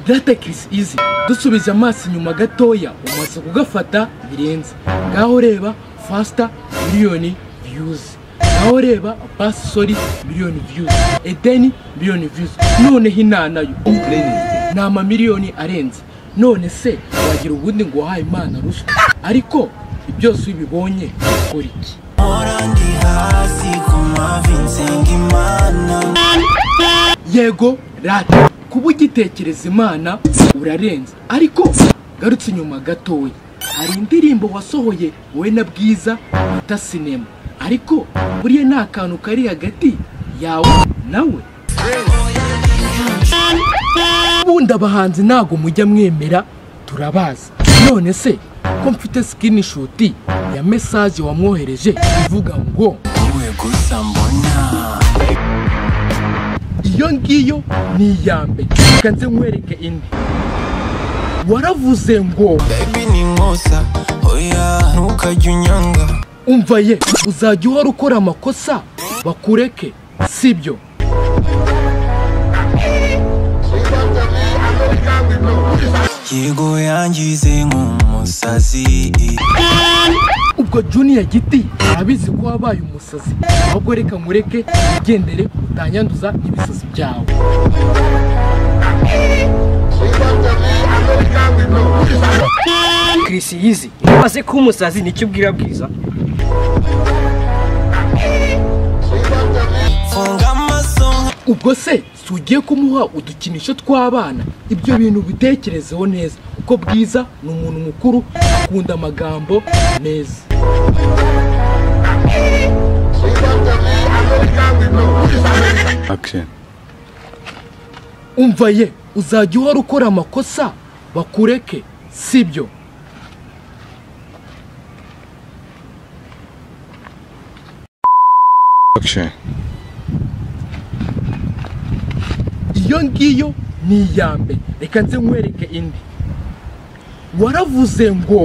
data Chris Easy dusubiza amaso inyuma gatoya umaze kugafata birenze ngaho reba faster miliyoni views ngaho reba bass sorry miliyoni views edeni miliyoni views noneho inanayo ni amamiliyoni arenze none se wagira ubundi ngo wahaye imana ruswa ariko byose ubibonye ukora iki yego rata kuba ugitekereza imana urarenze ariko garutse inyuma gatoya hari indirimbo wasohoye wowe na bwiza bita sinema ariko buriya nta kantu kari hagati yawe nawe ubundi abahanzi ntabwo mujya mwemera turabazi none se ko mfite sikini ya mesaje wamwohereje ivuga ngo iyo ngiyo ni iya mbere reka nze nkwereke indi waravuze ngo umva ye uzajya uhora ukora amakosa bakureke sibyo yego yangize nk'umusazi ubwo juniya giti arabizi ko wabaye umusazi ahubwo reka nkureke ugendere utanyanduza ibisazi byawe Chris Yizi umaze kuba umusazi nicyo ubwira bwiza funga amaso ubwo se si ugiye kumuha udukinisho tw'abana ibyo bintu bitekerezeho neza uko bwiza ni umuntu mukuru akunda amagambo meza umva ye uzajya uhora ukora amakosa bakureke sibyo iyo ngiyo ni iya mbere reka nze nkwereke indi waravuze ngo